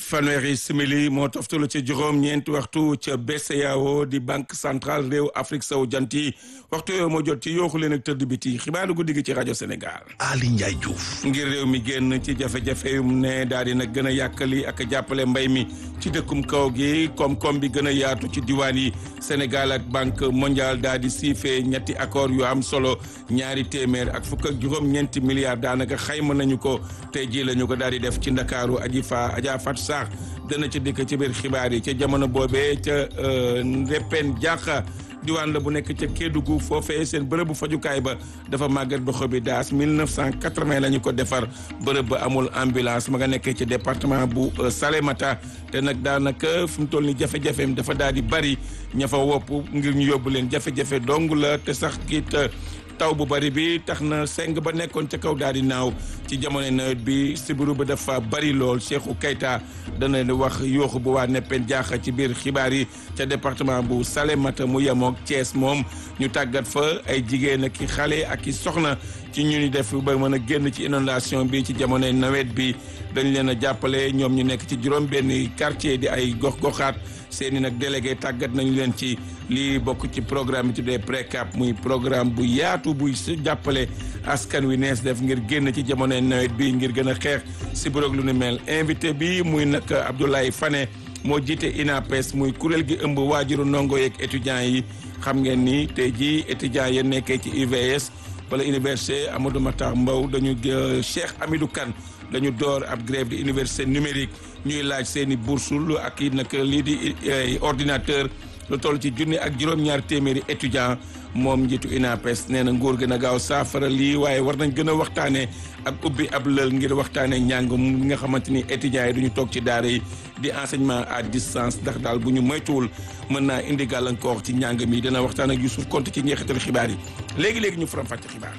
fanweeri simili moo toftalu ca juróom ñeenti waxtu ca BCEAO di banque centrale réew Afrique sowu jant yi waxtu yooyu moo jot ci yooxu leen ak tëdd biti xibaaru guddi gi ci rajo Sénégal. Ali Ndiaye Diouf. ngir réew mi génn ci jafe-jafe yu ne daal di nag gën a yàkkali ak jàppale mbay mi ci dëkkum kaw gi koom-koom bi gën a yaatu ci diwaan yi Sénégal ak banque mondiale daal di siifee ñetti accord yu am solo ñaari téeméer ak fukk ak juróom-ñeenti milliards daanaka xayma nañu ko tey jii la ñu ko daal di def ci ndakaaru aji fa Adja Fatou Sarr dana ci dikk ci biir xibaar yi ca jamono boobee ca Ndépen Diakha diwaan la bu nekk ca Kédougou foofee seen bërëbu fajukaay ba dafa màggat ba xobi daas 1980 la ñu ko defar bërëb ba amul ambulance ma nga nekkee ci département bu Salémata te nag daanaka fi mu toll ni jafe-jafeem dafa daal di bari ña fa wopp ngir ñu yóbbu leen jafe-jafe dong la te sax kiit taw bu bari bi tax na seng ba nekkoon ca kaw daal di naaw ci jamono nawet bi sibiru ba dafa bari lool Cheikhou Keita dana wax yooxu bu waa neppen jaaxa ci biir xibaar yi ca département bu Salémata mu yemook Thiès moom ñu tàggat fa ay jigéen ak i xale ak i soxna ci ñu ni def ba mën a génn ci inondation bi ci jamonoy nawet bi dañ leen a jàppale ñoom ñu nekk ci juróom benn quartier di ay gox-goxaat seeni nag délégué tàggat nañu leen ci lii bokk ci programme bi tuddee PRECAP muy programme bu yaatu buy jàppale askan wi nees def ngir génn ci jamonoy nawet bi ngir gën a xeex si buroog lu ni mel invité bi muy nag Abdoulaye Fane moo jiite INAPES muy kuréel gi ëmb waajuru ndongo yeeg étudiants yi xam ngeen ni tey jii étudiants ya nekkee ci UVS wala université Amadou Matar Mbow dañu Cheikh Amidou Kane dañu door ab grève di université numérique ñuy laaj seen i boursul ak i nag lii di ordinateur lu toll ci junni ak juróom-ñaar téeméeri étudiant moom njiitu INAPES nee na nguur gi na gaaw saafara lii waaye war nañ gën a waxtaanee ak ubbi ab lël ngir waxtaanee njàng mi nga xamante ni étudiants yi duñu toog ci daara yi di enseignement à distance ndax daal bu ñu moytuwul mën naa indi gàllankoor ci njàng mi dana waxtaan ak Youssouf Konte ci njeexital xibaar yi léegi léegi ñu faram fàcce xibaar.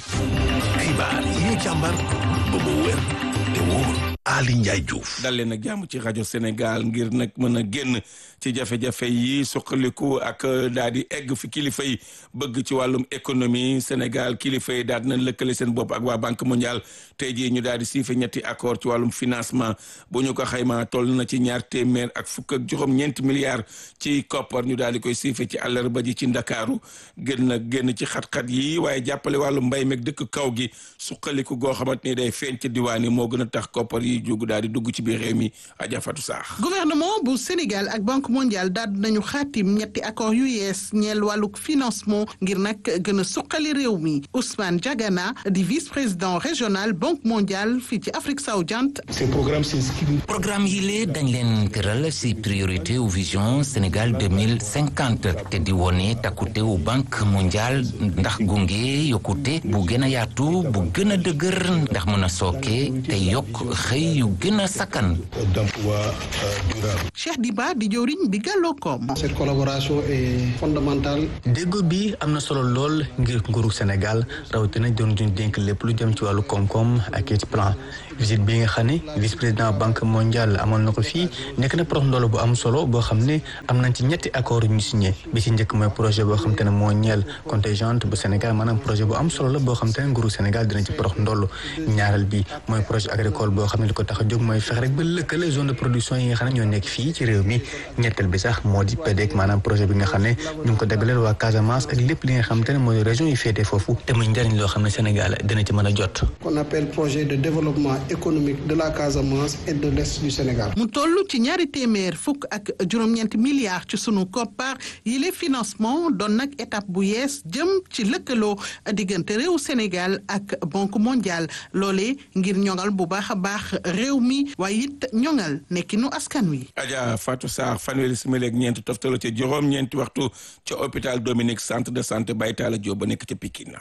xibaar yi ñu càmbar ba mu wér te wóor. Ali Ndiaye Diouf. dal leen ak jàmm ci rajo Sénégal ngir nag mën a génn ci jafe-jafe yi suqaliku ak daal di egg fi kilifa yi bëgg ci wàllum économie Sénégal kilifa yi daal di nañ lëkkale seen bopp ak waa banque mondiale tey jii ñu daal di siife ñetti accord ci wàllum financement bu ñu ko xaymaa toll na ci ñaar téeméer ak fukk ak juróom-ñeenti milliards ci koppar ñu daal di koy siife ci àllarba ji ci ndakaaru gën na génn ci xat-xat yi waaye jàppale wàllum mbay meeg dëkk kaw gi suqaliku goo xamante ni day feeñ ci diwaan yi moo gën a tax koppar yi jóg daal di dugg ci biir réew mi Adja Fatou Sarr. gouvernement bu Sénégal ak banque mondiale daal nañu xaatim ñetti accord yu yees ñeel wàllug financement ngir nag gën a suqali réew mi Ousmane Diagana di vice président régional banque mondiale fii ci Afrique sowu-jant. ces programmes s'inscrivent. programme yi lee dañ leen tëral si priorité ou vision Sénégal deux mille cinquante te di wone takkute wu banque mondiale ndax gunge yokkute bu gën a yaatu bu gën a dëgër ndax mën a sooke te yokk xëy yu gën a sakkan. d'emploi durable. Cheikh Diba di jëwriñ bi gàlloo koom. cette collaboration est fondamentale. déggoo bi am na solo lool ngir nguuru Sénégal rawatina doon duñ dénk lépp lu jëm ci wàllu koom-koom ak ci plan visite bi nga xam ne vice président banque mondiale amoon na ko fii nekk na prox ndoolo bu am solo boo xam ne am nañ ci ñetti accord yu ñu signé bi ci njëkk mooy projet boo xam te ne moo ñeel contingent bu Sénégal maanaam projet bu am solo la boo xam te ne nguuru Sénégal dina ci prox ndoolo ñaareel bi mooy projet agricole boo xam ne li ko tax a jóg mooy fex rek ba lëkkale zone de production yi nga xam ne ñoo nekk fii ci réew mi ñetteel bi sax moo di PDEC maanaam projet bi nga xam ne ñu ngi ko dagaleel waa Casamance ak lépp li nga xam te ne mooy région yi féetee foofu te muy njëriñ loo xam ne Sénégal dina ci mën a jot qu'on appelle projet de développement économique de la Casamance et de l'est du Sénégal. mu toll ci ñaari téeméer fukk ak juróom-ñeenti milliards ci sunu koppar yi les financement doon nag étape bu yees jëm ci lëkkaloo diggante réew Sénégal ak banque mondiale loolee ngir ñoŋal bu baax a baax réew mi waaye it ñoŋal nekkinu askan wi. Adja Fatou Sarr fanweeri simili ak ñeenti toftalo ca juróom ñeenti waxtu ca hôpital Dominique centre de santé Baytala Diop ba nekk ca Pikine.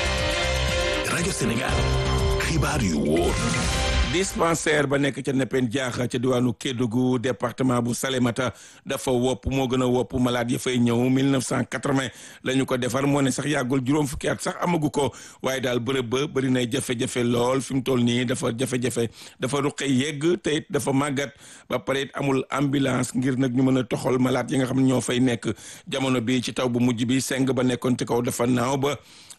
rajo Sénégal xibaar yu wóor. dispensaire ba nekk ca neppen jaaxa ca diwaanu Kédougou département bu Salémata dafa wopp moo gën a wopp malade ya fay ñëw 1980 la ñu ko defar moo ne sax yàggul juróom fukki at sax amagu ko waaye daal bërëb ba bëri nay jafe-jafe lool fi mu toll nii dafa jafe-jafe dafa ruqe yegg te it dafa màggat ba pare it amul ambulance ngir nag ñu mën a toxal malade yi nga xam ne ñoo fay nekk jamono bi ci taw bu mujj bi seng ba nekkoon ci kaw dafa naaw ba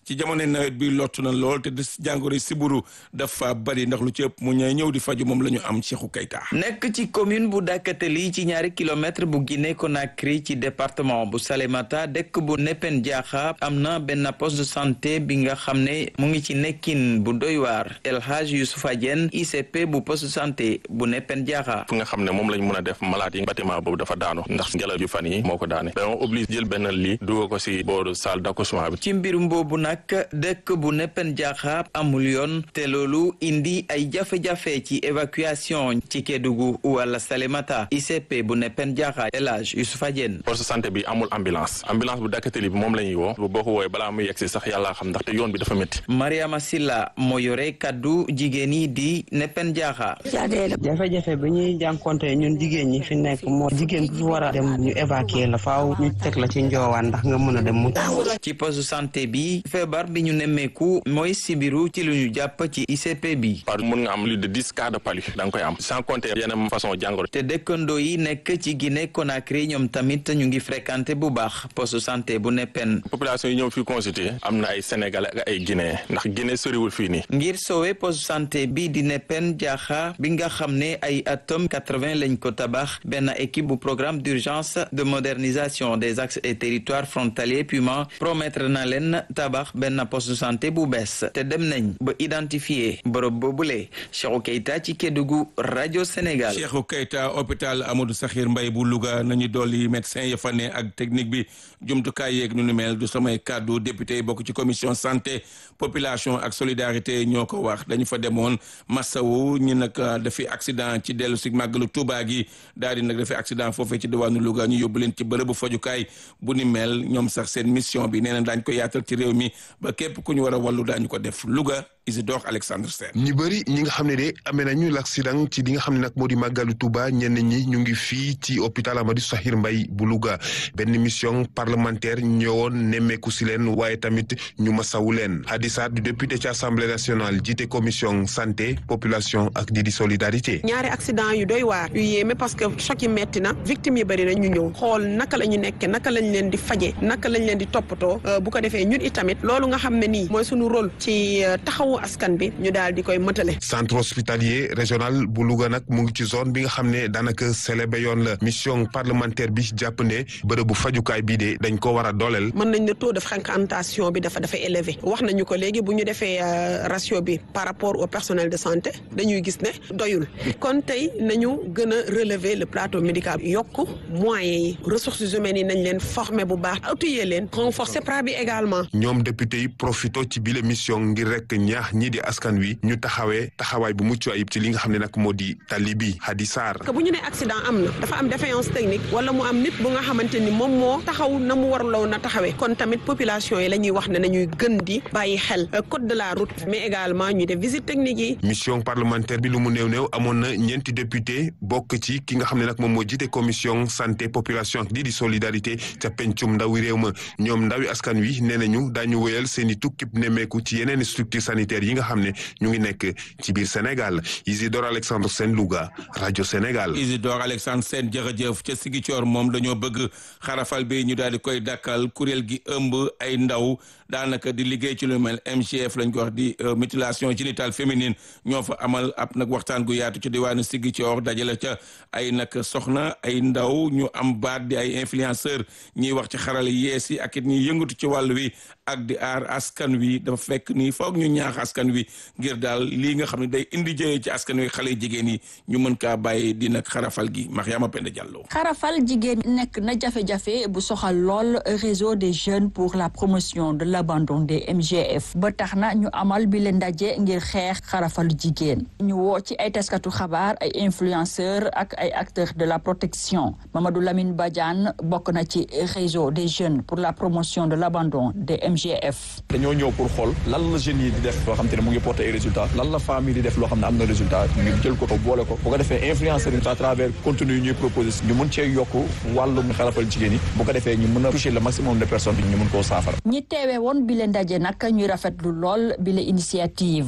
ci jamono nawet bi lottu na lool te des jàngoro siburu dafa bari ndax lu ci ëpp mu ñëw ñëw di faju moom la ñu am Cheikhou Keita nekk ci commune bu Dakateli ci ñaari kilomètre bu Guinée Conakry ci département bu Salémata dëkk bu Nepen Diakha am na benn poste de santé bi nga xam ne mu ngi ci nekkin bu doy waar El Hadj Youssoufa Diène ICP bu poste de santé bu Nepen Diakha fu nga xam ne moom lañ mën a def malade yi bâtiment boobu dafa daanu ndax ngelaw yu fan yi moo ko daane dañoo obligé jël benn lii dugal ko si booru salle d'accouchement bi ci mbirum boobu nag dëkk bu Nepen Diakha amul yoon te loolu indi ay jafe-jafe ci évacuation ci Kédougou wala Salémata ICP bu Nepen Diakha El Hadj Youssoufa Diène poste santé bi amul ambulance ambulance bu Dakateli bi moom la ñuy woo boo ko woowee balaa muy yegsi sax yàlla xam ndaxte yoon bi dafa métti Mariama Silla moo yore kaddu jigéen yi di Nepen Diakha jafe-jafe bi ñuy jànkonte ñun jigéen ñi fi nekk moo jigéen bu fi war a dem ñu évacuer la faaw ñu teg la ci njoowaan ndax nga mën a dem mu ci poste santé bi feebar bi ñu nemmeeku mooy sibiru ci lu ñu jàpp ci ICP bi par mun nga am lu de dix cas de palu da nga koy am sans compter yeneen façon jàngoro te dëkkandoo yi nekk ci Guinée Conakry ñoom tamit ñu ngi fréquenté bu baax poste santé bu Nepen population yi ñëw fii consulter am na ay sénégalais ak ay guinéen ndax Guinée soriwul fii nii ngir sowe poste santé bi di Nepen Diakha bi nga xam ne ay atom 80 lañ ko tabax benn équipe bu programme d'urgence de modernisation des axes et territoires frontaliers PUMA promettre na leen tabax benn poste santé bu bees te dem nañ ba identifier bërëb boobule Cheikhou Keita ci Kédougou rajo Sénégal. Cheikhou Keita hôpital Amadou Sakhir Mbaye bu Louga nañu dolli médecin ya fa ne ak technique bi jumtukaay yeeg nu nu mel du samay kàddu député yi bokk ci commission santé population ak solidarité ñoo ko wax dañu fa demoon Massawu ñi nag dafi accident ci dellu si màggalu Touba gi daal di nag dafi accident foofee ci diwaanu Louga ñu yóbbu leen ci bërëbu fajukaay bu ni mel ñoom sax seen mission bi nee na daañ ko yaatal ci réew mi ba képp ku ñu war a wàllu daañu ko def Louga Isidore Alexandre Sène ñu bëri ñi nga xam ne de amee nañu l'accident ci li nga xam ne nag moo di màggalu Touba ñenn ñi ñu ngi fii ci hôpital Amadou Sakhir Mbaye bu Louga benn mission parlementaire ñëwoon nemmeeku si leen waaye tamit ñu masawu leen Hadissa du député ci assemblée nationale jiite commission santé population ak di di solidarité. ñaari accident yu doy waar yu yéeme parce que choc yi metti na victimes yi bëri na ñu ñëw xool naka la ñu nekke naka lañ leen di faje naka lañ leen di toppatoo bu ko defee ñun itamit loolu nga xam ne nii mooy suñu rôle ci taxawu askan bi ñu daal di koy mëtale. centre hospitalier régional bu Louga nag mu ngi ci zone bi nga xam ne daanaka célébé yoon la mission parlementaire bi jàpp ne bërëbu fajukaay bii de dañ ko war a dooleel. mën nañ ne taux de fréquentation bi dafa dafa élevé wax nañu ko léegi bu ñu defee ratio bi par rapport au personnel de santé dañuy gis ne doyul kon tey nañu gën a relever le plateau médical yokk moyens yi ressources humaines yi nañ leen former bu baax outiller leen renforcer pra bi également. ñoom député yi profito ci bile mission ngir rek ñaax ñii di askan wi ñu taxawee taxawaay bu mucc ayib ci li nga xam ne nag moo di tali bi Hadi Sarr. que bu ñu nee accident am na dafa am défaillance technique wala mu am nit bu nga xamante ni moom moo taxaw na mu warloo na taxawee kon tamit population yi la ñuy wax ne nañuy gën di bàyyi xel code de la route mais également ñu def visite technique yi. mission parlementaire bi lu mu néew néew amoon na ñeenti député bokk ci ki nga xam ne nag moom moo jiite commission santé population ak di di solidarité ca pencum ndawi réew ma ñoom ndawi askan wi nee nañu daañu wéyal seen i tukkib nemmeeku ci yeneen structure sanitaire yi nga xam ne ñu ngi nekk ci biir Sénégal Isidore Alexandre Sène Louga rajo Sénégal. Isidore Alexandre Sène jërëjëf ca Ziguinchor moom dañoo bëgg xarafal bi ñu daal di koy dakkal kuréel gi ëmb ay ndaw daanaka di liggéey ci lu mel MGF lañ ko wax di mutilation génitale féminine ñoo fa amal ab nag waxtaan gu yaatu ci diwaanu Ziguinchor dajale ca ay nag soxna ay ndaw ñu am baat di ay influenceur ñiy wax ci xarala yees yi ak it ñuy yëngatu ci wàll wi ak di aar askan wi dafa fekk ni foog ñu ñaax askan wi ngir daal lii nga xam ne day indi jëyee ci askan wi xale jigéen yi ñu mën kaa bàyyi di nag xarafal gi Mariama Penda Diallo. xarafal jigéen nekk na jafe-jafe bu soxal lool réseau des jeunes pour la promotion de l'abandon des MGF ba tax na ñu amal bi leen ndaje ngir xeex xarafalu jigéen ñu woo ci ay taskatu xabaar ay influenceurs ak ay acteurs de la protection Mamadou Lamine Badiane bokk na ci réseau des jeunes pour la promotion de l'abandon des MGF. dañoo ñëw pour xool lan la jeunes yi di def loo xam te ne mu ngi porter ay résultats lan la famille di def loo xam ne am na résultat ñu jël ko ko boole ko bu ko defee influenceurs yi à travers contenu yi ñuy proposer ñu mën cee yokk wàllum xarafal jigéen yi bu ko defee ñu mën a toucher le maximum de personnes ñu mën koo saafara. ñi teewee woon bi le ndaje nag ñuy rafetlu lool bi le initiative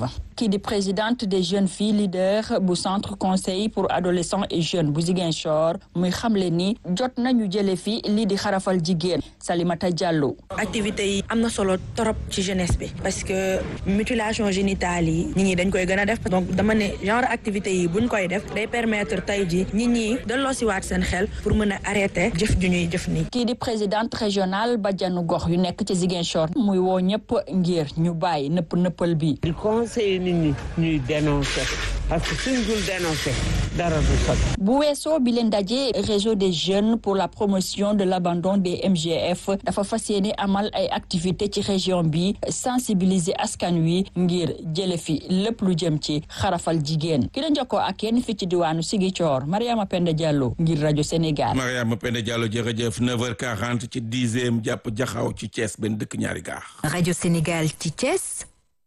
kii di présidente des jeunes filles leaders bu centre conseil pour adolescents et jeunes bu Ziguinchor muy xamle ni jot nañu jële fi lii di xarafal jigéen Salimata Diallo. activités yi am na solo trop ci jeunesse bi parce que mutilation génitale yi nit ñi dañ koy gën a def donc dama ne genre activités yi buñ koy def day permettre tey ji nit ñi delloosiwaat seen xel pour mën a arrêter jëf ju ñuy jëf nii. kii di présidente régionale bajanu gox yu nekk ci Ziguinchor muy woo ñëpp ngir ñu bàyyi nëpp nëppal bi. di conseiller nit ñi ñuy dénoncer parce que suñ dul dénoncer dara du sotti. bu weesoo bi leen daje réseau des jeunes pour la promotion de l'abandon des MGF dafa fas yéene amal ay activités ci région bi sensibiliser askan wi ngir jële fi lépp lu jëm ci xarafal jigéen ki la jokkoo ak yéen fi ci diwaanu Ziguinchor Mariama Penda Diallo ngir rajo Sénégal. Mariama Penda Diallo jërëjëf 9h40 ci dixième jàpp jaxaw ci Thiès benn dëkk ñaari gaar. rajo Sénégal ci Thiès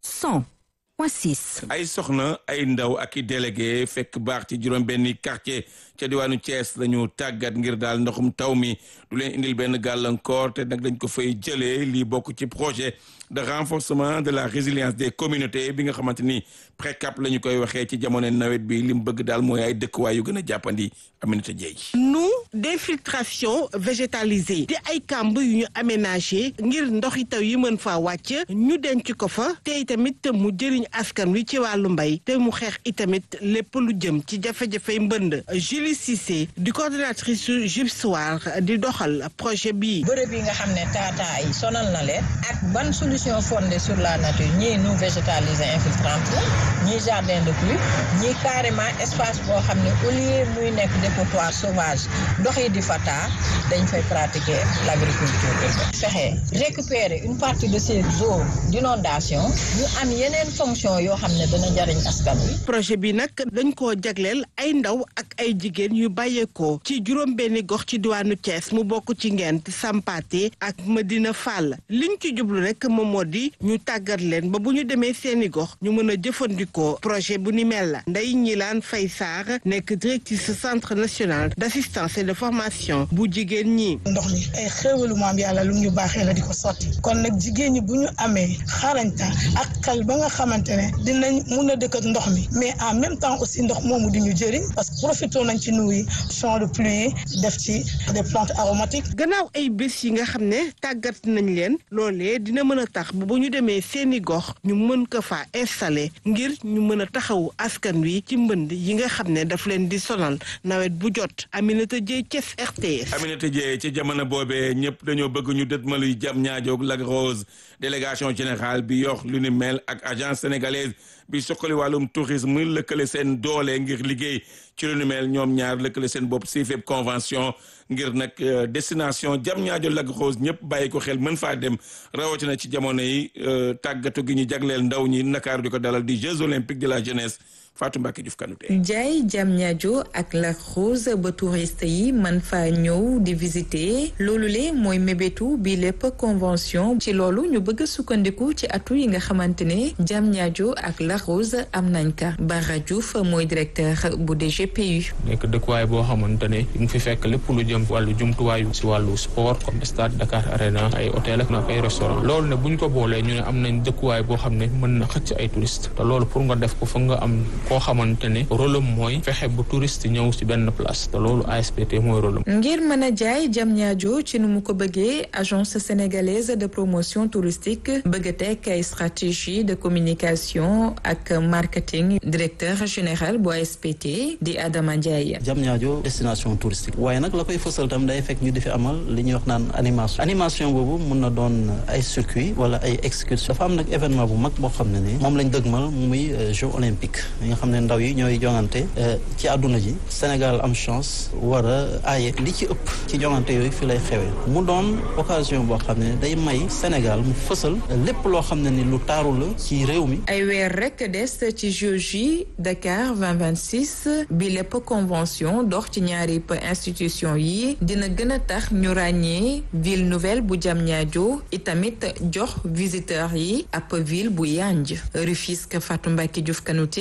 100.6. ay soxna ay ndaw ak i délégué fekk baax ci juróom benni quartier ca diwaanu Thiès lañu tàggat ngir daal ndoxum taw mi du leen indil benn gàllankoor te nag dañ ko fay jëlee lii bokk ci projet de renforcement de la résilience des communautés bi nga xamante ni PRECAP la ñu koy waxee ci jamono nawet bi li mu bëgg daal mooy ay dëkkuwaay yu gën a jàppandi Aminata Dieye. nu d'infiltration végétalisée di ay kàmb yu ñu aménagé ngir ndoxi taw yi mën faa wàcc ñu denc ko fa te itamit mu jëriñ askan wi ci wàllu mbay te mu xeex itamit lépp lu jëm ci jafe-jafey mbënd Julie Cissé di coordonnatrice su JIPSOAR di doxal projet bii. bërëb yi nga xam ne taataa yi sonal na leen ak ban solution fondée sur la nature ñii nu végétaliser infiltrante la ñii jardin de pluie ñii carrément espace boo xam ne au lieu muy nekk dépotoir sauvage ndox yi di fa taa dañ fay pratiquer l'agriculture urbaine fexe récupérer une partie de ces eaux d'inondation ñu am yeneen fonction yoo xam ne dana jariñ askan wi projet bi nag dañ koo jagleel ay ndaw ak ay jigéen yu bàyyeekoo ci juróom benni gox ci diwaanu Thiès mu bokk ci Ngent Sampaate ak Medina Fall liñ ci jublu rek moom moo di ñu tàggat leen ba bu ñu demee seeni gox ñu mën a jëfandikoo projet bu ni mel la Ndeye Ñilaan Faye Sarr nekk directrice centre national d'assistance et de formation bu jigéen ñi. ndox mi ay xéewalu maam yàlla lu ñu baaxee la di ko sotti kon nag jigéen ñi bu ñu amee xarañta ak xel ba nga xamante ne dinañ mun a dëkk ak ndox mi mais en même temps aussi ndox moomu di ñu jëriñ parce que profité nañ ci nuyu champ de pluie def ci des plantes aromatiques. gannaaw ay bés yi nga xam ne tàggat nañ leen loolee dina mën a tax ba bu ñu demee seeni gox ñu mën ko faa installé ngir ñu mën a taxawu askan wi ci mbënd yi nga xam ne daf leen di sonal nawet bu jot Aminata Dieye Thiès RTS. Aminata Dieye ci jamono boobee ñëpp dañoo bëgg ñu dëtmaluy jam ñaajoog Lac Rose délégation générale bi yox lu ni mel ak agence sénégalaise bi soxali wàllum tourisme lëkkale seen doole ngir liggéey ci lu ni mel ñoom ñaar lëkkale seen bopp si fépp convention ngir nag destination jam ñaajo Lac Rose ñëpp bàyyi ko xel mën faa dem rawatina ci jamono yi tàggatu gi ñu jagleel ndaw ñi Ndakaaru di ko dalal di Jeux olympiques de la jeunesse Fatou Mbacke Diouf Kanouté jaay jam ñaajo ak Lac Rose ba touriste yi man faa ñëw di visiter loolu le mooy mébétu bi lépp convention ci loolu ñu bëgg a sukkandiku ci atu yi nga xamante ne jam ñaajo ak Lac Rose am nañ ka Bara Diouf mooy directeur bu DGPU nekk dëkkuwaay boo xamante ne mu fi fekk lépp lu jëm wàllu jumtuwaayu si wàllu sport comme stade Dakar Arena ay hôtel ak ay restaurant loolu ne buñ ko boolee ñu ne am nañ dëkkuwaay boo xam ne mën na xëcc ay touriste te loolu pour nga def ko fa nga am koo xamante ne rôle am mooy fexe bu touriste ñëw ci benn place te loolu ASPT mooy rôle am ngir mën a jaay jam ñaajo ci nu mu ko bëggee agence sénégalaise de promotion touristique bëgg a teg ay stratégie de communication ak marketing directeur général bu ASPT di Adama Ndiaye. jam ñaajo destination touristique waaye nag la koy fësal tam day fekk ñu di fi amal li ñuy wax naan animation animation boobu mun na doon ay circuit wala ay excursion dafa am nag événement bu mag boo xam ne ni moom lañ dëgmal muy jeux olympiques yi nga xam ne ndaw yi ñooy jongante ci àdduna ji Sénégal am chance war a aaye li ci ëpp ci jongante yooyu fi lay xewee mu doon occasion boo xam ne day may Sénégal mu fësal lépp loo xam ne ni lu taaru la ci réew mi ay weer rek des ci Jeux yi Dakar 2026 bi lépp convention dox ci ñaari institution yi dina gën a tax ñu ràññee ville nouvelle bu Diamniadio itamit jox visiteurs yi ab ville bu yanj Rufisque Fatou Mbacke Diouf Kanouté ngir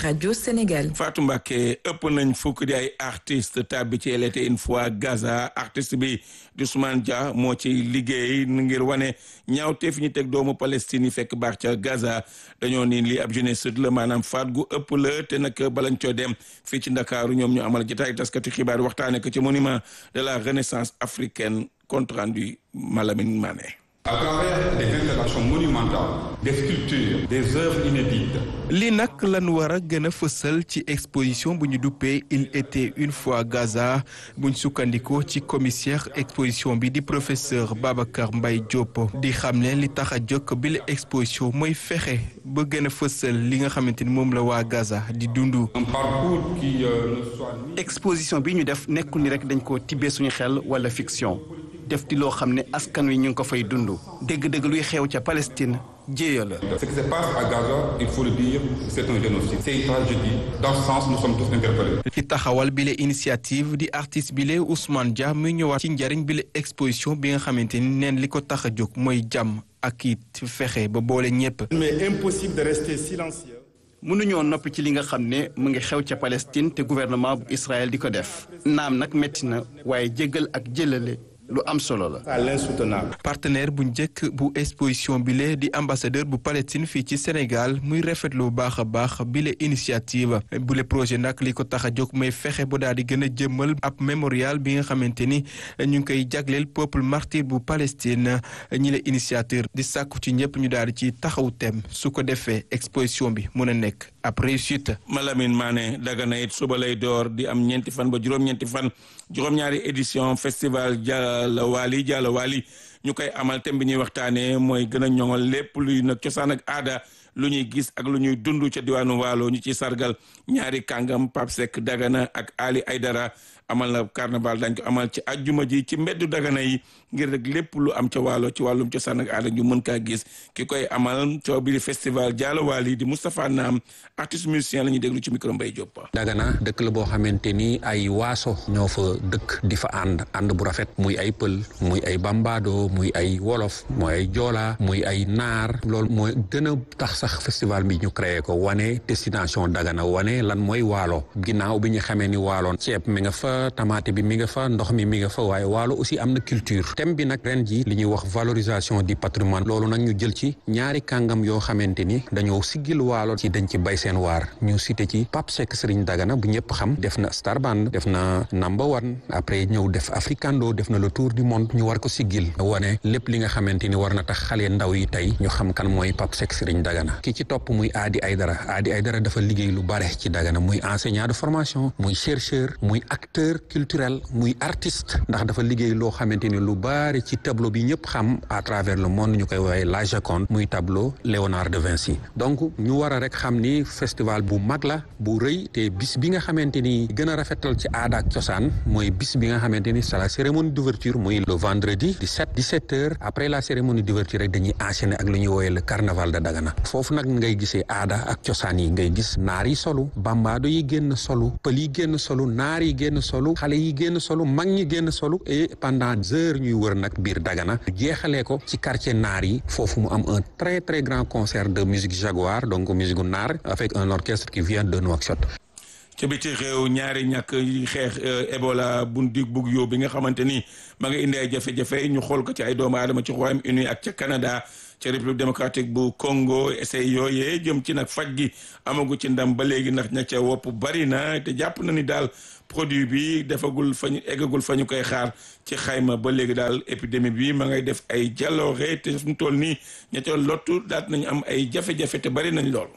rajo Sénégal. Fatou Mbacké ëpp nañ fukk di ay artiste tàbbi ci Elle était une fois Gaza artiste bi di Ousmane Dia moo ci liggéey ngir wane ñaawteef ñu teg doomu Palestine yi fekk baax ca Gaza dañoo ni lii ab génocide la maanaam faat gu ëpp la te nag balañ coo dem fii ci Ndakaaru ñoom ñu amal jotaay taskati xibaar waxtaane ko ci monument de la renaissance africaine compte rendu Malamine Mané à travers des installations monumentales des sculptures des œuvres inédites li nag lan war a gën a fësal ci exposition bu ñu duppee il était une fois Gaza buñ sukkandikoo ci commissaire exposition bi di professeur Babacar Mbaye Diop di xam ne li tax a jóg bi la exposition mooy fexe ba gën a fësal li nga xamante ni moom la waa Gaza di dund. un parcours qui euh, ne soit exposition bi ñu def nekkul ni rek dañ ko tibbee suñu xel wala fiction def di loo xam ne askan wi ñu ngi ko fay dund dëgg-dëgg luy xew ca Palestine jéeya la. ce qui se passe à Gaza il faut le dire c'est un génocide c'est une tragédie dans ce sens nous sommes tous interpellés. ci taxawal bile initiative di artiste bile Ousmane Dia muy ñëwaat ci njariñ bile exposition bi nga xamante ni neen li ko tax a jóg mooy jàmm ak it fexe ba boole ñépp. mais impossible de rester silencieux. mënuñoo noppi ci li nga xam ne mu ngi xew ca Palestine te gouvernement bu Israël di ko def naam nag métti na waaye jéggal ak jëlale lu am solo la. à l'insoutenable. partenaire bu njëkk bu exposition bile di ambassadeur bu Palestine fii ci Sénégal muy rafetlu bu baax a baax bile initiative bule projet nag li ko tax a jóg mooy fexe ba daal di gën a jëmmal ab mémorial bi nga xamante ni ñu ngi koy jagleel peuple martyr bu Palestine ñi la initiateur di sàkku ci ñëpp ñu daal di ci taxaw tem su ko defee exposition bi mën a nekk ab réussite. Malamine Mané Dagana it suba lay door di am ñeenti fan ba juróom-ñeenti fan juróom-ñaari édition festival Jalla Wali Jalla Wali ñu koy amal thème bi ñuy waxtaanee mooy gën a ñoŋal lépp luy nag cosaan ak aada lu ñuy gis ak lu ñuy dund ca diwaanu Waalo ñu ciy sargal ñaari kàngam Pape Seck Dagana ak Ali Aydara amal na carnaval dañ ko amal ci ajjuma ji ci mbeddu Dagana yi ngir rek lépp lu am ca Waalo ci wàllum cosaan ak aada ñu mën kaa gis ki koy amal coow bi di festival Jalla Wali di Moustapha Naam artiste musicien la ñuy déglu ci micro Mbaye Diop. Dagana dëkk la boo xamante ni ay waaso ñoo fa dëkk di fa ànd ànd bu rafet muy ay pël muy ay bambado muy ay wolof muy ay joola muy ay naar loolu mooy gën a tax sax festival bi ñu créé ko wane destination Dagana wane lan mooy waalo ginnaaw bi ñu xamee ni waaloon ceeb mi nga fa tamaate bi mi nga fa ndox mi mi nga fa waaye waalo aussi am na culture thème bi nag ren ji li ñuy wax valorisation du patrimoine loolu nag ñu jël ci ñaari kàngam yoo xamante ni dañoo siggil waalo ci dañ ci bay seen waar ñu cité ci Pape Seck Serigne Dagana bu ñëpp xam def na Star Band def na number one après ñëw def Africando def na le tour du monde ñu war ko siggil wane lépp li nga xamante ni war na tax xale ndaw yi tey ñu xam kan mooy Pape Seck Serigne Dagana ki ci topp muy Adi Aydara Adi Aydara dafa liggéey lu bare ci Dagana muy enseignant de formation muy chercheur muy acteur culturel muy artiste ndax dafa liggéey loo xamante ni lu bare ci tableau bi ñëpp xam à travers le monde ñu koy woowee la Joconde muy tableau Léonard de Vinci donc ñu war a rek xam ni festival bu mag la bu rëy te bis bi nga xamante ni gën a rafetal ci aada ak cosaan mooy bis bi nga xamante ni c'est la cérémonie d'ouverture muy le vendredi 17 17 heures après la cérémonie d'ouverture rek dañuy enchaîner ak lu ñuy woowee le carnaval de Dagana foofu nag ngay gisee aada ak cosaan yi ngay gis naar yi solu bambaado yi génn solu pël yi génn solu naar yi génn solu xale yi génn solu mag ñi génn solu et pendant heures ñuy wër nag biir Dagana jeexalee ko ci quartier naar yi foofu mu am un très très grand concert de musique jaguar donc musique gu naar avec un orchestre qui vient de Nouakchott ci biti réew ñaari ñàkk yi xeex Ebola bu dig bug yow bi nga xamante ni ma nga indi ay jafe-jafe ñu xool ko ci ay doomu aadama ci Royaume-Uni ak ca Canada ca République démocratique bu Congo essai yooyee jëm ci nag faj gi amagu ci ndam ba léegi ndax ña ca wopp bari na te jàpp na ni daal produit bi defagul fa ñu eggagul fa ñu koy xaar ci xayma ba léegi daal épidémie bi ma ngay def ay jaloore te fu mu toll nii ña ca lottu daat nañu am ay jafe-jafe te bari nañ lool.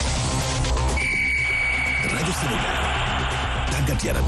rajo Sénégal tàggat yaram.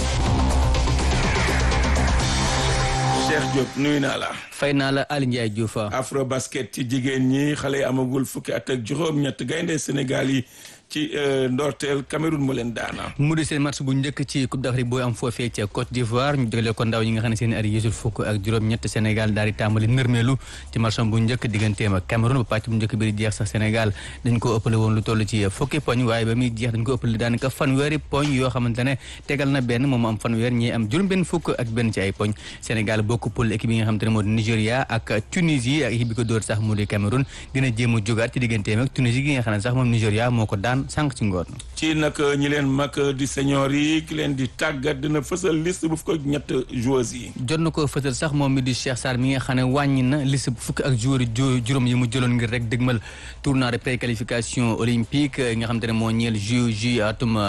Cheikh Diop nuyu naa la. fay naa la Aliou Ndiaye Diouf. afro basket ci jigéen ñi xale yi amagul fukki at ak juróom-ñett gaynde Sénégal yi ci ndorteel Cameroun mu leen daana. mu di seen match bu njëkk ci Coupe d'Afrique booy am foofee ca Côte d'Ivoire ñu jagleel ko ndaw ñi nga xam ne seen at yéesul fukk ak juróom-ñett Sénégal daal di tàmbali nërmeelu ci match bu njëkk digganteem ak Cameroun ba pàcc bu njëkk bi di jeex sax Sénégal dañ ko ëppale woon lu toll ci fukki poñ waaye ba muy jeex dañ ko ëppale daanaka fanweeri poñ yoo xamante ne tegal na benn moom am fanweer ñi am juróom benn fukk ak benn ci ay poñ Sénégal bokk poule équipe yi nga xamante ne moo di Nigéria ak Tunisie ak équipe bi ko dóor sax mu di Cameroun dina jéem a jógaat ci digganteem ak Tunisie gi nga xam ne sax moom Nigéria moo ko daan sànq ci ngoon. ci nag ñi leen mag di senior yi ki leen di tàggat dina fësal liste bu fukk ak ñett joueurs yi. jot na ko fësal sax moom mi di Cheikh Sarr mi nga xam ne wàññi na liste bu fukk ak joueurs yi juróom yi mu jëloon ngir rek dëgmal tournoi de préqualification olympique nga xam te ne moo ñeel JOJ atum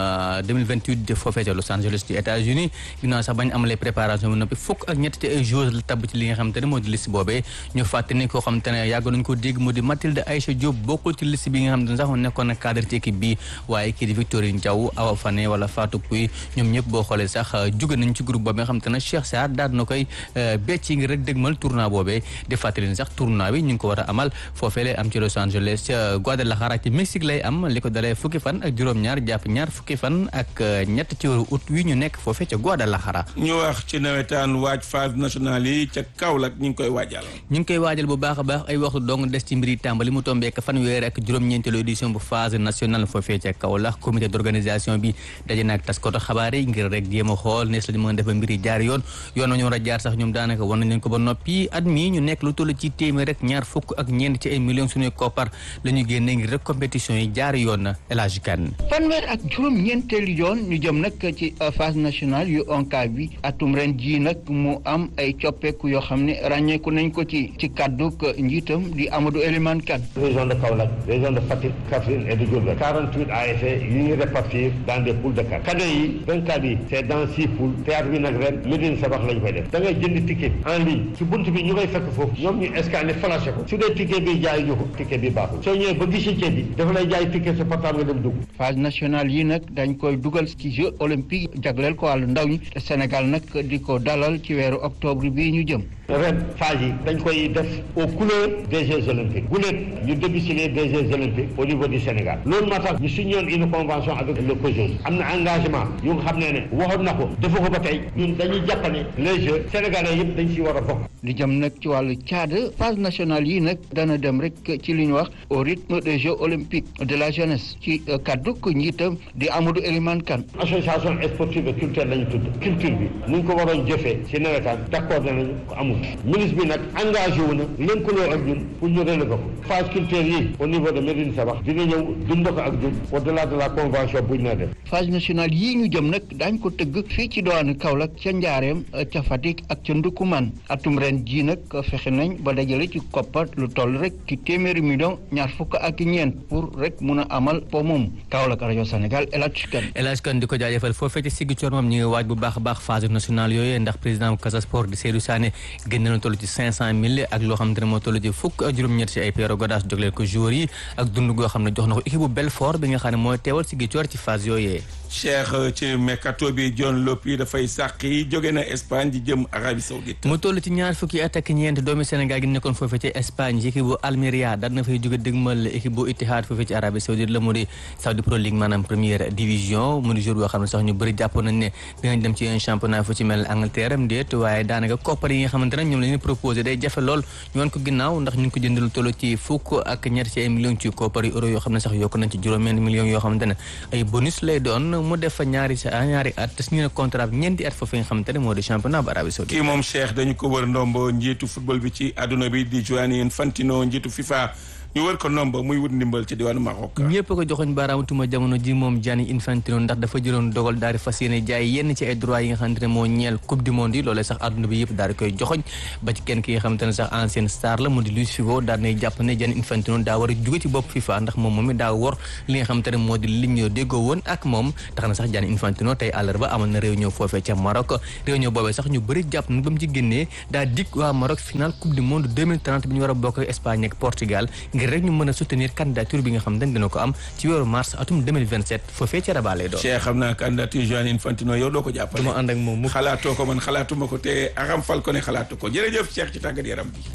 2028 foofee ca Los Angeles ci États-Unis ginnaaw sax bañ amalee préparation bi noppi fukk ak ñett te ay joueurs la tabb ci li nga xam te ne moo di liste boobee ñu fàtte ni koo xam te ne yàgg nañ ko dégg mu di Mathilde Aïcha Diop bokkul ci liste bi nga xam te ne sax nekkoon na cadre ci équipe bi waaye kii di Victorine Diaw Awa Fane wala Fatou Pouy ñoom ñëpp boo xoolee sax jóge nañ ci groupe boobu nga xam te ne Cheikh Sarr daal na koy becc ngir rek dëgmal tournoi boobee di fàttali ni sax tournoi bi ñu ngi ko war a amal foofee lay am ci Los Angeles ca Guadalajara ci Mexique lay am li ko dalee fukki fan ak juróom-ñaar jàpp ñaar fukki fan ak ñett ci weeru août wi ñu nekk foofee ca Guadalajara ñu wax ci nawetaan waaj phase nationale yi ca Kaolack ñu ngi koy waajal. ñu ngi koy waajal bu baax a baax ay waxtu dong des ci mbiri tàmbali mu tombeek fanweer ak juróom-ñeenteelu édition bu phase nationale foofee ca Kaolack comité d'organisation bi daje naag taskatu xabaar yi ngir rek jéem a xool nees la ñu mën a def ba mbiri jaar yoon yoon nañu war a jaar sax ñoom daanaka war nañ leen ko ba noppi at mii ñu nekk lu toll ci téeméer rek ñaar fukk ak ñeent ci ay millions suñuy koppar la ñu génnee ngir rek compétition yi jaar yoon na El Hadj Kane fanweer ak juróom-ñeenteelu yoon ñu jëm nag ci phase nationale yu ONCAV bi atum ren jii nag mu am ay coppeeku yoo xam ne ràññeeku nañ ko ci ci kàdduk njiitam di Amadou Elimane Kane région de Kaolack région de Fatick Kaffrine et de Diourbel 48 ASC yu ñuy répartir dans des poules de quatre cadet yi 24 yi c'est dans six poules théâtre bi nag ren Médine Sabax lañ koy def da ngay jënd ticket en ligne ci bunt bi ñu koy fekk foofu ñoom ñu scanné flashé ko su dee ticket bi jaay ñu ko ticket bi baaxul soo ñëwee ba guichet bi dafa lay jaay ticket sa portable nga dem dugg phase nationale yi nag dañ koy dugal ci jeux olympique jagleel ko wàllu ndaw ñi te Sénégal nag di ko dalal ci weeru octobre bii ñu jëm ren phase yi dañ koy def aux couleurs des Jeux olympiques bu leen ñu démissionné des Jeux olympiques au niveau du Sénégal loolu moo tax ñu signé une convention avec le COJOS am na engagement yu nga xam ne ne waxoon na ko defu ko ba tey ñun dañuy jàpp ne les Jeux sénégalais yëpp dañ si war a bokk. li jëm nag ci wàllu caada phase nationale yi nag dana dem rek ci li ñu wax au rythme des Jeux olympiques de la jeunesse ci kaddu ko njiitam di Amadou Elimane Kane. association sportive et culturelle lañu tudd culture bi ni ñu ko waroon jëfee si nawetaan d'accord nañu ko amul. ministre bi nag engagé wu na lëkkaloo ak ñun pour ñu relever ko phase culturelle yi au niveau de Médine Sabax dina ñëw dund ko ak ñun au delà de la convention buñ na def phase nationale yii ñu jëm nag daañ ko tëgg fii ci diwaanu Kaolack ca Njaareem ca Fatick ak ca Ndukumaan atum ren jii nag fexe nañ ba dajale ci koppar lu toll rek ci téeméeri million ñaar fukk ak ñeent pour rek mun a amal po moom Kaolack rajo Sénégal El Hadj Kane El Hadj Kane di ko jaajëfal foofee ci Ziguinchor moom ñu ngi waaj bu baax a baax phase nationale yooyu ndax président Casa Sport di Seydou Sané génn na toll ci cinq cent mille ak loo xamante ne moo toll ci fukk ak juróom-ñett ci ay prérogative jogleel ko joueurs yi ak dund goo xam ne jox na ko équipe bu Belfort bi nga xam ne mooy teewal Ziguinchor ci phase yooyee Cheikh ci mercato bi John Lopy dafay sàqi jóge na Espagne di jëm Arabie Saoudite mu toll ci ñaar fukki at ak ñeent doomi Sénégal gi nekkoon foofee ci Espagne ci équipe bu Almeria daan na fay jóge dëgmal équipe bu Ittihad foofee ci Arabie Saoudite la mu di Saudi Pro League maanaam première division mu di jour boo xam ne sax ñu bëri jàpp nañ ne dinañ dem ci un championnat fu ci mel Angleterre am déet waaye daanaka koppar yi nga xamante ne ñoom la ñu proposé day jafe lool ñu woon ko ginnaaw ndax ñu ngi ko jënd lu toll ci fukk ak ñett ci ay millions ci koppar yi euro yoo xam ne sax yokk nañ ci juróom-benn millions yoo xamante ne ay bonus lay doon mu def fa ñaari sa ñaari at te signé na contrat bi ñeenti at foofu nga xamante ne moo di championnat bu Arabie Saoudite kii moom Cheikh dañu ko wër ndombo njiitu football bi ci àdduna bi di Gianni Infantino njiitu FIFA ñu wër ko nomba muy wut ndimbal ci diwaanu Maroc. ñëpp ko joxoñ baaraamu tuma jamono ji moom Gianni Infantino ndax dafa jëloon dogal daal di fas yéene jaay yenn ci ay droits yi nga xamante ne moo ñeel coupe du monde yi loolee sax àdduna bi yëpp daal di koy joxoñ ba ci kenn ki nga xamante ne sax ancienne star la mu di Luis Figo daal nay jàpp ne Gianni Infantino daa war a jóge ci bopp FIFA ndax moom moom it daa wor li nga xamante ne moo di liñ ñoo déggoo woon ak moom tax na sax Gianni Infantino tey àllarba amal na réunion foofee ca Maroc réunion boobee sax ñu bëri jàpp na ba mu ci génnee daa dig waa Maroc final coupe du monde 2030 bi ñu war a bokk ak Espagne ak Portugal ngir rek ñu mën a soutenir candidature bi nga xam ne dina ko am ci weeru mars atum 2027 foofee ca Rabat lay doon. Cheikh xam naa candidature Gianni Infantino yow doo ko jàppale. du ma ànd ak moom mu xalaatoo ko man xalaatuma ko te Aram Fal ko ne xalaatu ko jërëjëf Cheikh ci tàggat yaram bi.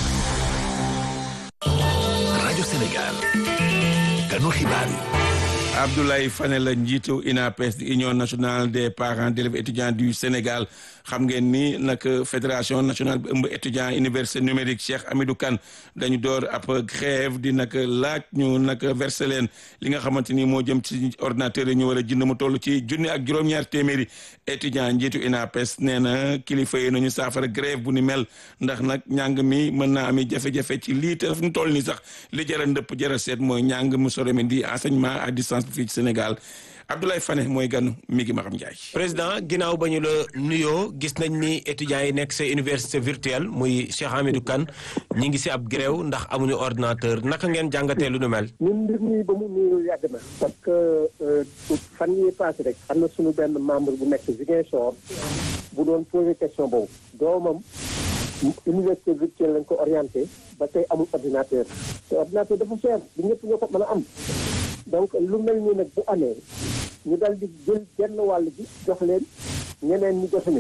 rajo Sénégal. kanu xibaar yi. Abdoulaye Fane la njiitu UNAPES di Union nationale des parents d'élèves étudiants du Sénégal xam ngeen ni nag fédération nationale bi ëmb étudiant université numérique Cheikh Hamidou Kane dañu door ab grève di nag laaj ñu nag verser leen li nga xamante ni moo jëm ci ordinateur yi ñu war a jënd mu toll ci junni ak juróom-ñaar téeméeri étudiant njiitu UNAPES nee na kilifa yi nañu saafara grève bu ni mel ndax nag njàng mi mën naa ami jafe-jafe ci lii te fu mu toll ni sax li jara ndëpp jara seet mooy njàng mu sore mi di enseignement à distance fii ci Sénégal Abdoulaye Fane mooy ganu mi ngi Maxam Ndiaye. président ginnaaw ba ñu la nuyoo gis nañ ni étudiants yi nekk sa université virtuelle muy Cheikh Hamidou Kane ñi ngi si ab grève ndax amuñu ordinateur naka ngeen jàngatee lu nu mel. ñun mbir mi ba mu nuyu yàgg na. parce que fan yii passé rek am na suñu benn membre bu nekk Ziguinchor bu doon posé question boobu doomam université virtuelle lañ ko orienté ba tey amul ordinateur te ordinateur dafa cher du ñëpp ñoo ko mën a am. donc lu mel ni nag bu amee ñu dal di jël genn wàll bi jox leen ñeneen ñi jotuñu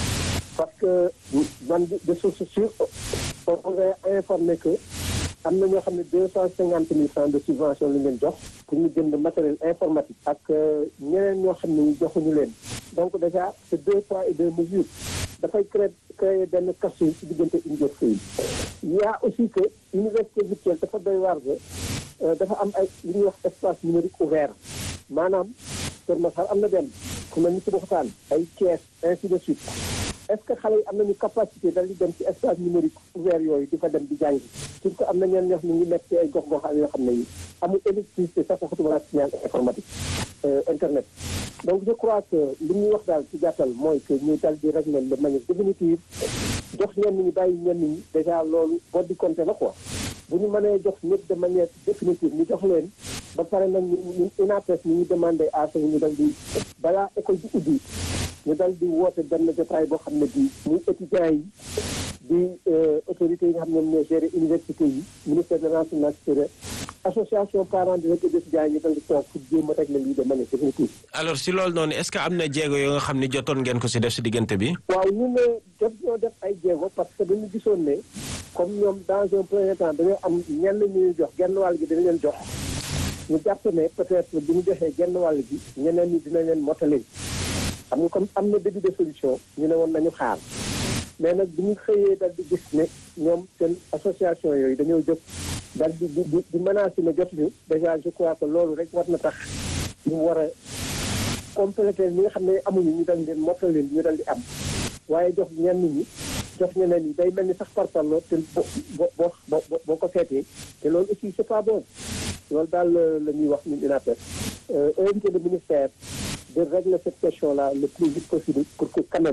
parce que man de source sûre on a informé que am na ñoo xam ne deux cent cinquante mille francs de subvention lañ leen jox pour ñu jënd matériel informatique ak ñeneen ñoo xam ne ñu joxuñu leen donc déjà c'est deux poids et deux mesures dafay créer créer benn casse ci diggante université yi il y a aussi que université virtuelle dafa doy waar dafa am ay li ñuy wax espace numérique ouvert maanaam Kër Masar am na benn ku mel ni si waxtaan ay Thiès ainsi de suite est-ce que xale yi am nañu capacité dal di dem ci espace numérique ouvert yooyu di fa dem di jàngi surtout am na ñeen ñoo xam ne ñu nekk ci ay gox goxaan yoo xam ne yi amul électricité sax waxatuma laa signal informatique internet donc je crois que li ñuy wax daal ci gàttal mooy que ñuy dal di régler de manière définitive jox ñenn ñi bàyyi ñenn ñi déjà loolu boo di compter la quoi bu ñu mënee jox ñëpp de manière définitive ñu jox leen ba pare nag ñu ñu UNAPES ñu ñu demandé à ce ñu dal di balaa école bi ubbi ñu dal di woote benn jotaay boo xam ne bii muy étudiants yi di autorités yi nga xam ne ñoom ñoo gérer université yi ministère de l'enseignement supérieur association parents d'élèves et d'étudiants yi ñu dal di toog pour jéem a régler lii de manière définitive. alors si loolu noonu est-ce que am na jéego yoo nga xam ne jotoon ngeen ko si def si diggante bi. waaw ñu ne jot ñoo def ay jéego parce que dañu gisoon ne comme ñoom dans un premier temps dañoo am ñenn ñuy jox genn wàll gi dañu leen jox ñu jàpp ne peut-être bu ñu joxee genn wàll gi ñeneen ñi dinañ leen motali xam nga comme am na début de solution ñu ne woon nañu xaar mais nag bu ñu xëyee dal di gis ne ñoom seen association yooyu dañoo jóg dal di di di menacer ne jotuñu déjà je crois que loolu rek war na tax ñu war a compléter ñi nga xam ne amuñu ñu dal leen mottali ñu dal di am waaye jox ñenn ñi jox ñeneen ñi day mel ni sax parparloo te bo bo bo boo ko seetee te loolu aussi c'est pas bon loolu daal la ñuy wax ñun UNAPES invité le ministère de régler cette question-là le plus vite possible pour que quand même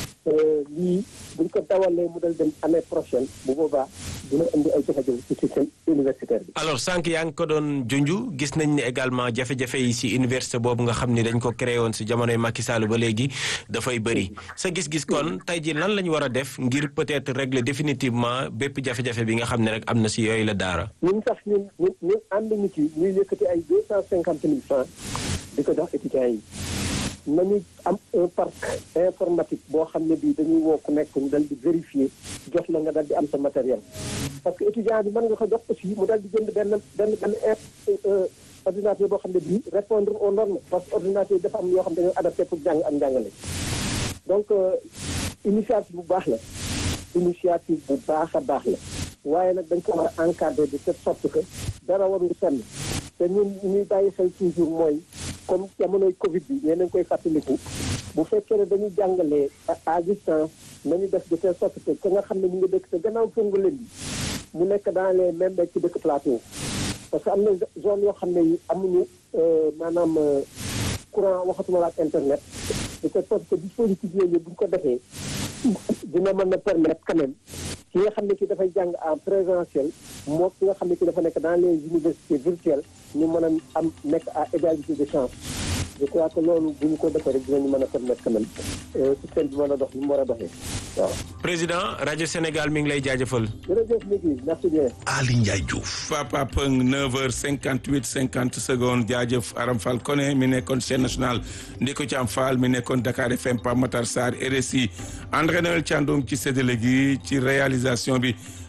lii buñ ko dawalee mu dal dem année prochaine bu boobaa dina indi ay jafe-jafe ci système universitaire bi. alors sànq yaa ngi ko doon junju gis nañ ne également jafe-jafe yi si université boobu nga xam ni dañ ko créé woon si jamonoy Macky Sall ba léegi dafay bëri sa gis-gis kon tey ji lan la ñu war a def ngir peut-être régler définitivement bépp jafe-jafe bi nga xam ne rek am na si yooyu la daara. ñun sax ñun ñun ñun ànd ñu ci ñuy yëkkati ay deux cent cinquante mille francs di ko jox étudiants yi. nañu am un parc informatique boo xam ne bii dañuy woo ku nekk ñu dal di vérifier jox la nga dal di am sa matériel parce que étudiant bi mën nga ko jox aussi mu dal di jënd benn benn benn ordinateur boo xam ne bii répondre aux normes parce que ordinateur dafa am yoo xam ne dañoo adapté pour jàng ak njàngale donc initiative bu baax la initiative bu baax a baax la waaye nag dañ ko war a encadrer de telle sorte que dara warul senn te ñun ñuy bàyyi xel toujours mooy comme jamonoy Covid bi ñee nañ koy fàttaliku bu fekkee ne dañuy jàngalee à distance nañu def de telle sorte que ka nga xam ne ñu ngi dëkk te gannaaw fongu leen bi mu nekk dans les mêmes ci dëkk plateau parce que am na zone yoo xam ne yi amuñu maanaam courant waxatuma la ak internet de telle sorte que dispositif yooyu bu ñu ko defee dina mën a permettre quand même ki nga xam ne ki dafay jàng en présentiel moo ki nga xam ne ki dafa nekk dans les universités virtuelles ñu mën a am nekk à égalité de chance je crois que loolu bu ñu ko defee rek dinañu mën a permettre quand même système bi mën a dox ni mu war a doxee waaw. président rajo Sénégal mi ngi lay jaajëfal. jërëjëf Migui merci bien. Ali Ndiaye Diouf. Papa Pëng 9h58 50 secondes jaajëf Aram Fall Koné mi nekkoon chaîne nationale Ndiko Thiam Fall mi nekkoon Dakar FM Pape Matar Sarr RSI André Noël Thiandoum ci séddale gi ci réalisation bi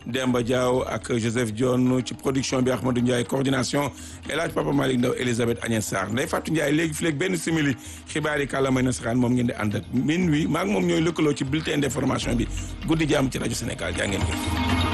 Demba Diaw ak Joseph Dione ci production bi Ahmadou Ndiaye coordination El Hadj Papa Malick Ndaw Elisabeth Agnès Sarr Ndeye Fatou Ndiaye léegi fi léegi benn simili xibaar yi kàllaamay nasaraan moom ngeen di ànd ak minuit maa ngi moom ñooy lëkkaloo ci bulletin d'information bi guddi jàmm ci rajo Sénégal jaa ngeen jëf